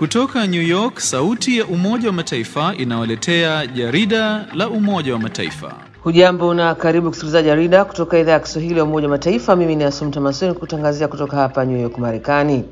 Kutoka New York, sauti ya Umoja wa Mataifa inawaletea jarida la Umoja wa Mataifa. Hujambo na karibu kusikiliza jarida kutoka idhaa ya Kiswahili ya Umoja wa Mataifa. Mimi ni Asumta Masoni kutangazia kutoka hapa New York, Marekani.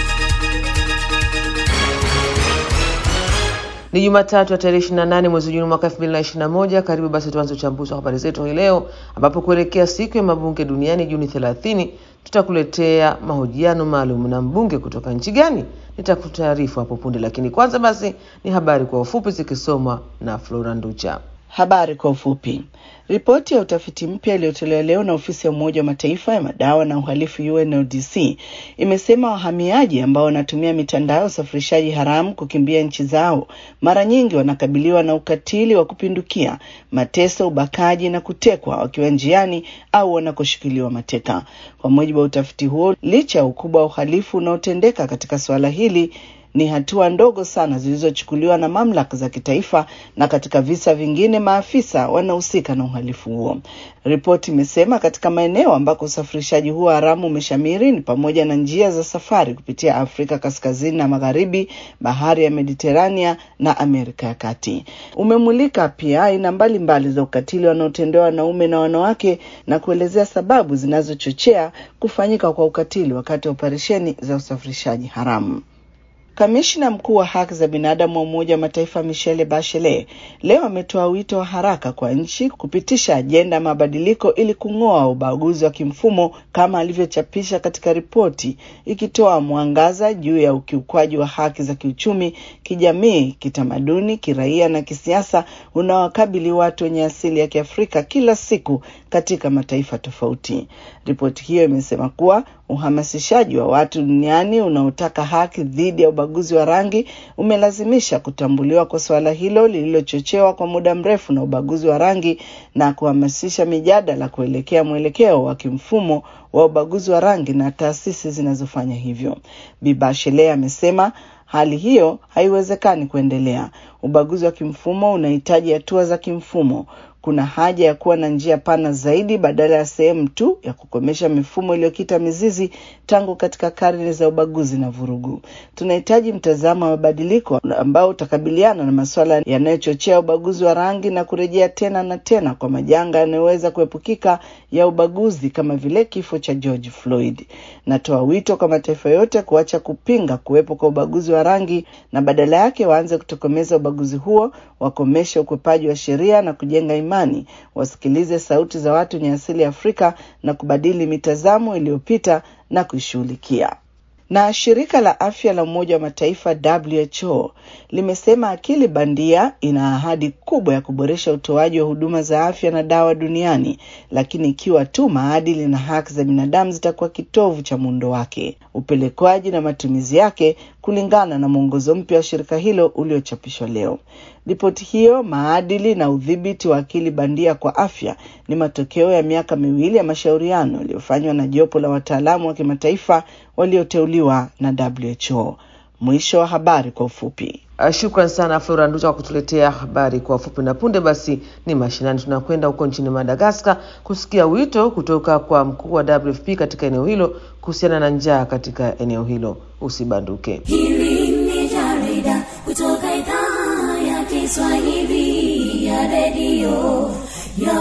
Ni Jumatatu ya tarehe 28 mwezi Juni mwaka 2021. Karibu basi tuanze uchambuzi wa habari zetu hii leo, ambapo kuelekea siku ya mabunge duniani Juni 30 tutakuletea mahojiano maalum na mbunge kutoka nchi gani nitakutaarifu hapo punde, lakini kwanza basi ni habari kwa ufupi zikisomwa na Flora Nducha. Habari kwa ufupi. Ripoti ya utafiti mpya iliyotolewa leo na ofisi ya Umoja wa Mataifa ya madawa na uhalifu UNODC imesema wahamiaji ambao wanatumia mitandao ya usafirishaji haramu kukimbia nchi zao mara nyingi wanakabiliwa na ukatili wa kupindukia, mateso, ubakaji na kutekwa wakiwa njiani au wanakoshikiliwa mateka. Kwa mujibu wa utafiti huo, licha ya ukubwa wa uhalifu unaotendeka katika suala hili ni hatua ndogo sana zilizochukuliwa na mamlaka za kitaifa, na katika visa vingine maafisa wanahusika na uhalifu huo. Ripoti imesema katika maeneo ambako usafirishaji huo haramu umeshamiri ni pamoja na njia za safari kupitia Afrika kaskazini na magharibi, bahari ya Mediterania na Amerika ya kati. Umemulika pia aina mbalimbali za ukatili wanaotendewa wanaume na wanawake na kuelezea sababu zinazochochea kufanyika kwa ukatili wakati wa operesheni za usafirishaji haramu. Kamishna mkuu wa haki za binadamu wa Umoja wa Mataifa Michelle Bachelet leo ametoa wito wa haraka kwa nchi kupitisha ajenda ya mabadiliko ili kung'oa ubaguzi wa kimfumo kama alivyochapisha katika ripoti ikitoa mwangaza juu ya ukiukwaji wa haki za kiuchumi, kijamii, kitamaduni, kiraia na kisiasa unaowakabili watu wenye asili ya Kiafrika kila siku katika mataifa tofauti. Ripoti hiyo imesema kuwa uhamasishaji wa watu duniani unaotaka haki dhidi ya ubaguzi wa rangi umelazimisha kutambuliwa kwa suala hilo lililochochewa kwa muda mrefu na ubaguzi wa rangi na kuhamasisha mijadala kuelekea mwelekeo wa kimfumo wa ubaguzi wa rangi na taasisi zinazofanya hivyo. Bi Bachelet amesema hali hiyo haiwezekani kuendelea. Ubaguzi wa kimfumo unahitaji hatua za kimfumo. Kuna haja ya kuwa na njia pana zaidi badala ya sehemu tu ya kukomesha mifumo iliyokita mizizi tangu katika karne za ubaguzi na vurugu. Tunahitaji mtazamo wa mabadiliko ambao utakabiliana na masuala yanayochochea ubaguzi wa rangi na kurejea tena na tena kwa majanga yanayoweza kuepukika ya ubaguzi kama vile kifo cha George Floyd. Natoa wito kwa mataifa yote kuacha kupinga kuwepo kwa ubaguzi wa rangi na badala yake waanze kutokomeza ubaguzi huo, wakomeshe ukwepaji wa sheria na kujenga imani, wasikilize sauti za watu wenye asili ya Afrika na kubadili mitazamo iliyopita na kuishughulikia. Na shirika la afya la Umoja wa Mataifa WHO limesema akili bandia ina ahadi kubwa ya kuboresha utoaji wa huduma za afya na dawa duniani, lakini ikiwa tu maadili na haki za binadamu zitakuwa kitovu cha muundo wake, upelekwaji na matumizi yake, kulingana na mwongozo mpya wa shirika hilo uliochapishwa leo. Ripoti hiyo, maadili na udhibiti wa akili bandia kwa afya, ni matokeo ya miaka miwili ya mashauriano yaliyofanywa na jopo la wataalamu wa kimataifa walioteuliwa na WHO. Mwisho wa habari kwa ufupi. Shukran sana Flora Nducha kwa kutuletea habari kwa ufupi, na punde basi ni mashinani. Tunakwenda huko nchini Madagaskar kusikia wito kutoka kwa mkuu wa WFP katika eneo hilo kuhusiana na njaa katika eneo hilo. Usibanduke. Hili ni jarida kutoka idhaa ya Kiswahili ya redio ya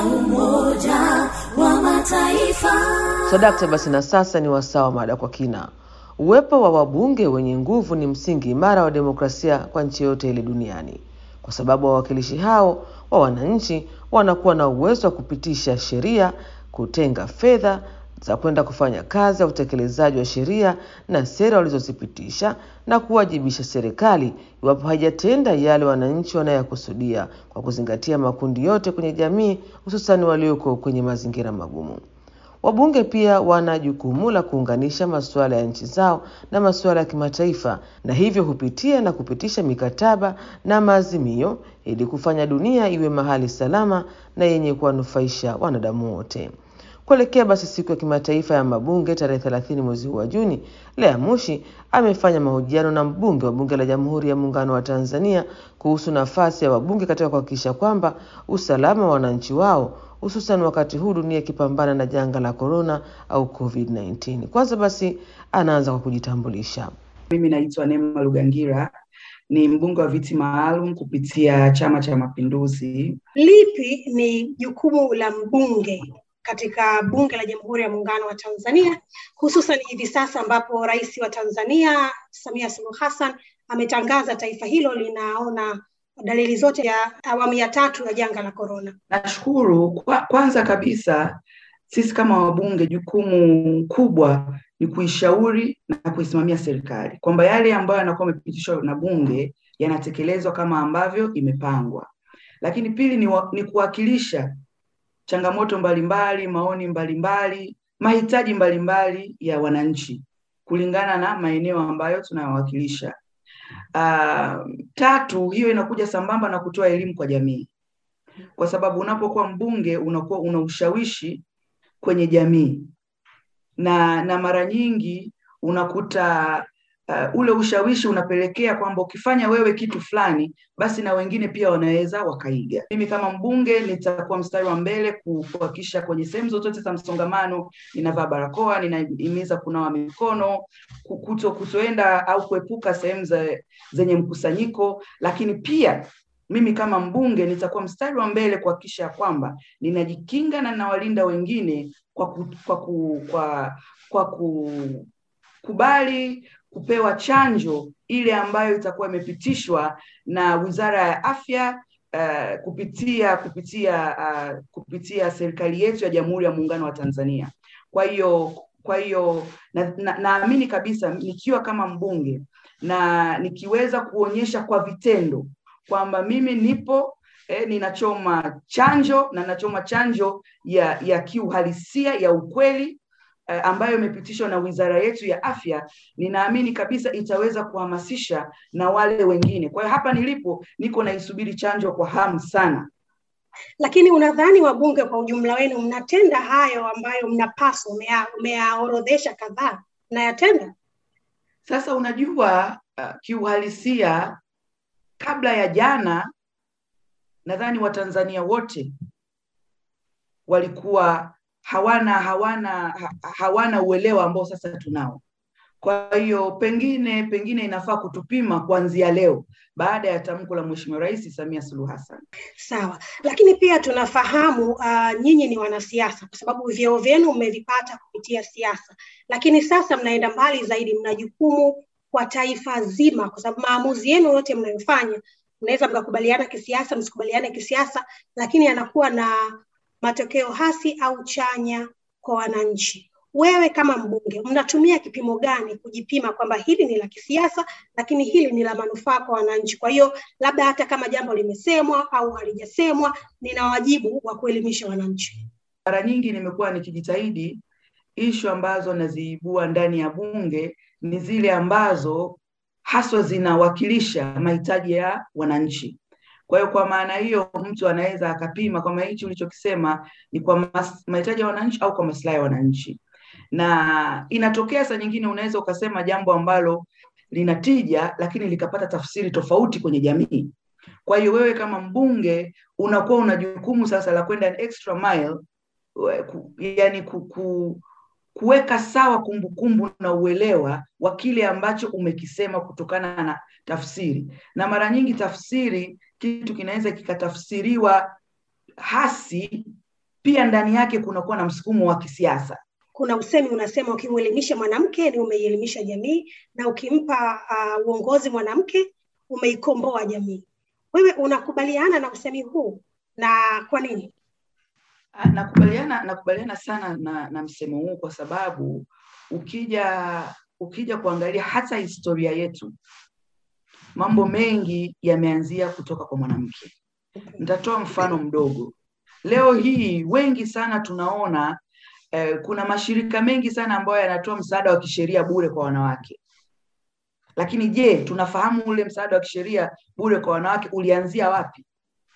Umoja wa Mataifa. Sadakta basi, na sasa ni wasaa wa mada kwa kina. Uwepo wa wabunge wenye nguvu ni msingi imara wa demokrasia kwa nchi yote ile duniani, kwa sababu wawakilishi hao wa wananchi wanakuwa na uwezo wa kupitisha sheria, kutenga fedha za kwenda kufanya kazi ya utekelezaji wa sheria na sera walizozipitisha na kuwajibisha serikali iwapo haijatenda yale wananchi wanayokusudia, kwa kuzingatia makundi yote kwenye jamii, hususani walioko kwenye mazingira magumu. Wabunge pia wana jukumu la kuunganisha masuala ya nchi zao na masuala ya kimataifa, na hivyo hupitia na kupitisha mikataba na maazimio ili kufanya dunia iwe mahali salama na yenye kuwanufaisha wanadamu wote. Kuelekea basi siku ya kimataifa ya mabunge tarehe thelathini mwezi huu wa Juni, Lea Mushi amefanya mahojiano na mbunge wa bunge la Jamhuri ya Muungano wa Tanzania kuhusu nafasi ya wabunge katika kuhakikisha kwamba usalama wa wananchi wao hususan wakati huu dunia ikipambana na janga la korona au COVID-19. Kwanza basi anaanza kwa kujitambulisha. mimi naitwa Neema Lugangira, ni mbunge wa viti maalum kupitia Chama cha Mapinduzi. Lipi ni jukumu la mbunge katika Bunge la Jamhuri ya Muungano wa Tanzania, hususan hivi sasa ambapo Rais wa Tanzania Samia Suluhu Hassan ametangaza taifa hilo linaona dalili zote ya awamu ya tatu ya janga la korona. Nashukuru kwa, kwanza kabisa sisi kama wabunge, jukumu kubwa ni kuishauri na kuisimamia serikali kwamba yale ambayo yanakuwa yamepitishwa na bunge yanatekelezwa kama ambavyo imepangwa. Lakini pili ni, wa, ni kuwakilisha changamoto mbalimbali, maoni mbalimbali, mahitaji mbalimbali ya wananchi kulingana na maeneo ambayo tunawakilisha. Uh, tatu, hiyo inakuja sambamba na kutoa elimu kwa jamii, kwa sababu unapokuwa mbunge unakuwa una ushawishi kwenye jamii na na mara nyingi unakuta uh, ule ushawishi unapelekea kwamba ukifanya wewe kitu fulani basi na wengine pia wanaweza wakaiga. Mimi kama mbunge nitakuwa mstari wa mbele kuhakikisha kwenye sehemu zozote za msongamano ninavaa barakoa, ninahimiza kunawa mikono, kuto kutoenda au kuepuka sehemu zenye mkusanyiko, lakini pia mimi kama mbunge nitakuwa mstari wa mbele kuhakikisha kwamba ninajikinga na nawalinda wengine kwa ku, kwa ku, kwa, kwa kukubali kupewa chanjo ile ambayo itakuwa imepitishwa na Wizara ya Afya uh, kupitia kupitia uh, kupitia serikali yetu ya Jamhuri ya Muungano wa Tanzania. Kwa hiyo kwa hiyo naamini na, na kabisa nikiwa kama mbunge na nikiweza kuonyesha kwa vitendo kwamba mimi nipo eh, ninachoma chanjo na nachoma chanjo ya ya kiuhalisia ya ukweli eh, ambayo imepitishwa na wizara yetu ya afya, ninaamini kabisa itaweza kuhamasisha na wale wengine. Kwa hiyo hapa nilipo niko naisubiri chanjo kwa hamu sana. Lakini unadhani wabunge kwa ujumla wenu mnatenda hayo ambayo mnapaswa, umeyaorodhesha kadhaa, mnayatenda? Sasa unajua uh, kiuhalisia kabla ya jana nadhani Watanzania wote walikuwa hawana hawana ha, hawana uelewa ambao sasa tunao. Kwa hiyo pengine pengine inafaa kutupima kuanzia leo baada ya tamko la Mheshimiwa Rais Samia Suluhu Hassan. Sawa, lakini pia tunafahamu uh, nyinyi ni wanasiasa kwa sababu vyeo vyenu mmevipata kupitia siasa, lakini sasa mnaenda mbali zaidi, mna jukumu kwa taifa zima, kwa sababu maamuzi yenu yote mnayofanya mnaweza mkakubaliana kisiasa, msikubaliane kisiasa, lakini yanakuwa na matokeo hasi au chanya kwa wananchi. Wewe kama mbunge, mnatumia kipimo gani kujipima kwamba hili ni la kisiasa, lakini hili ni la manufaa kwa wananchi? Kwa hiyo labda hata kama jambo limesemwa au halijasemwa, nina wajibu wa kuelimisha wananchi. Mara nyingi nimekuwa nikijitahidi ishu ambazo naziibua ndani ya bunge ni zile ambazo haswa zinawakilisha mahitaji ya wananchi. Kwa hiyo kwa maana hiyo mtu anaweza akapima kwamba hichi ulichokisema ni kwa mahitaji ya wananchi au kwa maslahi ya wananchi, na inatokea saa nyingine unaweza ukasema jambo ambalo lina tija, lakini likapata tafsiri tofauti kwenye jamii. Kwa hiyo wewe kama mbunge unakuwa una jukumu sasa la kwenda an extra mile, yani ku, ku, kuweka sawa kumbukumbu na uelewa wa kile ambacho umekisema kutokana na tafsiri. Na mara nyingi tafsiri, kitu kinaweza kikatafsiriwa hasi, pia ndani yake kunakuwa na msukumo wa kisiasa. Kuna usemi unasema, ukimwelimisha mwanamke ni umeielimisha jamii, na ukimpa uh, uongozi mwanamke umeikomboa jamii. Wewe unakubaliana na usemi huu na kwa nini? Nakubaliana, nakubaliana sana na, na msemo huu kwa sababu ukija ukija kuangalia hata historia yetu, mambo mengi yameanzia kutoka kwa mwanamke. Nitatoa mfano mdogo. Leo hii wengi sana tunaona eh, kuna mashirika mengi sana ambayo yanatoa msaada wa kisheria bure kwa wanawake, lakini je, tunafahamu ule msaada wa kisheria bure kwa wanawake ulianzia wapi?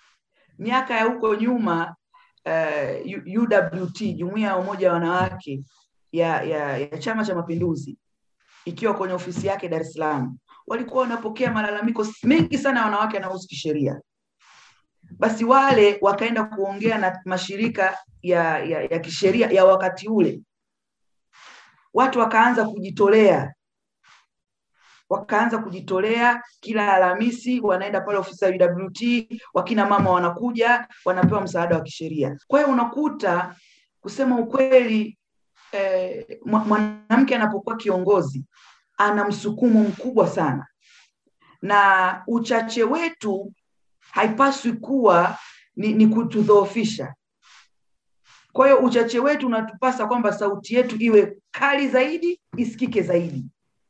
Miaka ya huko nyuma uh, UWT Jumuiya ya Umoja wa Wanawake ya, ya, ya Chama cha Mapinduzi ikiwa kwenye ofisi yake Dar es Salaam walikuwa wanapokea malalamiko mengi sana ya wanawake yanayohusu kisheria. Basi wale wakaenda kuongea na mashirika ya, ya, ya kisheria ya wakati ule, watu wakaanza kujitolea wakaanza kujitolea kila Alhamisi, wanaenda pale ofisi ya UWT, wakina mama wanakuja wanapewa msaada wa kisheria. Kwa hiyo unakuta kusema ukweli, eh, mwa- mwanamke anapokuwa kiongozi ana msukumo mkubwa sana, na uchache wetu haipaswi kuwa ni, ni kutudhoofisha. Kwa hiyo uchache wetu unatupasa kwamba sauti yetu iwe kali zaidi, isikike zaidi.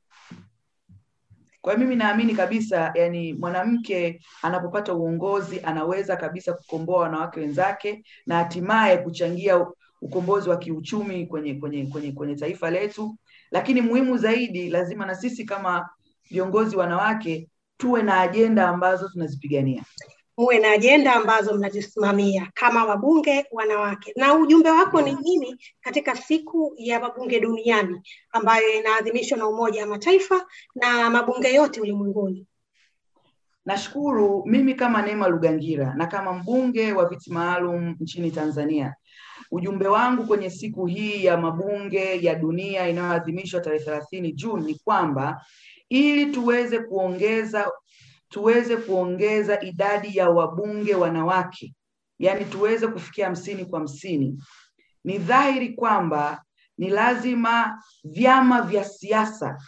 Kwa hiyo mimi naamini kabisa, yani mwanamke anapopata uongozi anaweza kabisa kukomboa wanawake wenzake na hatimaye kuchangia u- ukombozi wa kiuchumi kwenye kwenye kwenye kwenye taifa letu. Lakini muhimu zaidi, lazima na sisi kama viongozi wanawake tuwe na ajenda ambazo tunazipigania. muwe na ajenda ambazo mnazisimamia kama wabunge wanawake. Na ujumbe wako ni nini katika siku ya mabunge duniani ambayo inaadhimishwa na Umoja wa Mataifa na mabunge yote ulimwenguni? Nashukuru mimi kama Neema Lugangira na kama mbunge wa viti maalum nchini Tanzania, ujumbe wangu kwenye siku hii ya mabunge ya dunia inayoadhimishwa tarehe thelathini Juni ni kwamba ili tuweze kuongeza tuweze kuongeza idadi ya wabunge wanawake, yaani tuweze kufikia hamsini kwa hamsini, ni dhahiri kwamba ni lazima vyama vya siasa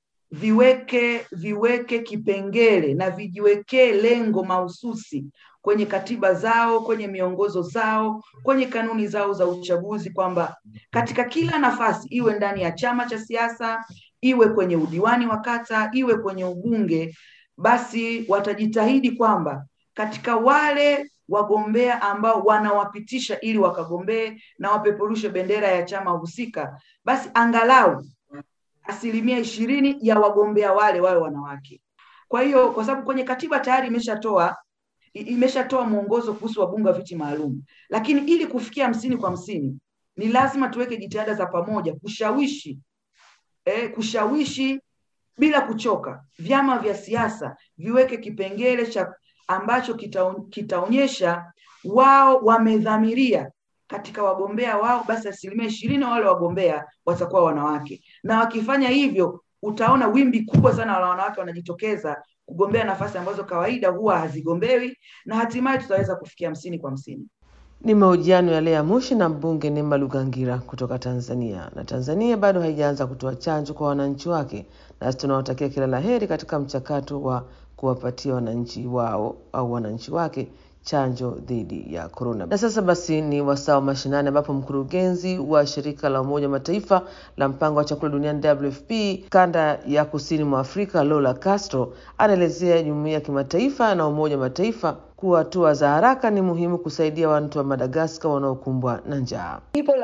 viweke viweke kipengele na vijiwekee lengo mahususi kwenye katiba zao, kwenye miongozo zao, kwenye kanuni zao za uchaguzi, kwamba katika kila nafasi, iwe ndani ya chama cha siasa, iwe kwenye udiwani wa kata, iwe kwenye ubunge, basi watajitahidi kwamba katika wale wagombea ambao wanawapitisha ili wakagombee na wapeperushe bendera ya chama husika, basi angalau asilimia ishirini ya wagombea wale wawe wanawake. Kwa hiyo kwa sababu kwenye katiba tayari imeshatoa i- imeshatoa mwongozo kuhusu wabunge wa viti maalum, lakini ili kufikia hamsini kwa hamsini ni lazima tuweke jitihada za pamoja kushawishi eh, kushawishi bila kuchoka vyama vya siasa viweke kipengele cha ambacho kita, kitaonyesha wao wamedhamiria katika wagombea wao, basi asilimia ishirini wale wagombea watakuwa wanawake, na wakifanya hivyo utaona wimbi kubwa sana la wanawake wanajitokeza kugombea nafasi ambazo kawaida huwa hazigombewi, na hatimaye tutaweza kufikia hamsini kwa hamsini. Ni mahojiano ya Lea Mushi na mbunge Neema Lugangira kutoka Tanzania. Na Tanzania bado haijaanza kutoa chanjo kwa wananchi wake, nasi tunawatakia kila la heri katika mchakato wa kuwapatia wananchi wao au wananchi wake chanjo dhidi ya korona. Na sasa basi ni wasaa wa mashinani, ambapo mkurugenzi wa shirika la Umoja wa Mataifa la mpango wa chakula duniani WFP kanda ya kusini mwa Afrika, Lola Castro anaelezea jumuiya ya kimataifa na Umoja wa Mataifa kuwa hatua za haraka ni muhimu kusaidia watu wa Madagaskar wanaokumbwa na njaa.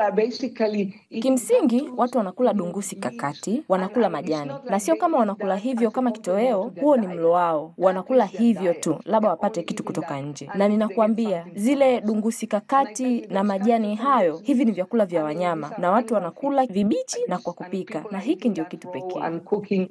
Kimsingi watu wanakula dungusi kakati, wanakula majani, na sio kama wanakula hivyo kama kitoweo, huo ni mlo wao. Wanakula hivyo tu, labda wapate kitu kutoka nje. Na ninakuambia zile dungusi kakati na majani hayo, hivi ni vyakula vya wanyama, na watu wanakula vibichi na kwa kupika, na hiki ndio kitu pekee.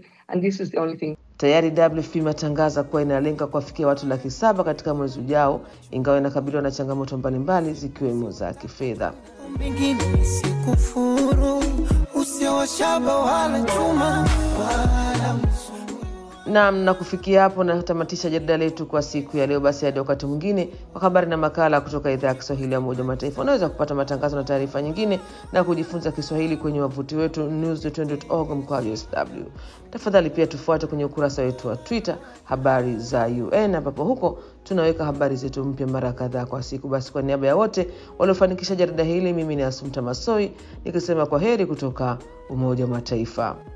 Tayari WFP imetangaza kuwa inalenga kuwafikia watu laki saba katika mwezi ujao, ingawa inakabiliwa na changamoto mbalimbali zikiwemo za kifedha. mengine nisikufuru, usio wa shaba wala chuma wala Naam, na kufikia hapo natamatisha jarida letu kwa siku ya leo. Basi hadi wakati mwingine, kwa habari na makala kutoka idhaa ya Kiswahili ya Umoja wa Mataifa. Unaweza kupata matangazo na taarifa nyingine na kujifunza Kiswahili kwenye wavuti wetu news.org mkwaju sw. Tafadhali pia tufuate kwenye ukurasa wetu wa Twitter habari za UN, ambapo huko tunaweka habari zetu mpya mara kadhaa kwa siku. Basi kwa niaba ya wote waliofanikisha jarida hili, mimi ni Asumta Masoi nikisema kwa heri kutoka Umoja wa Mataifa.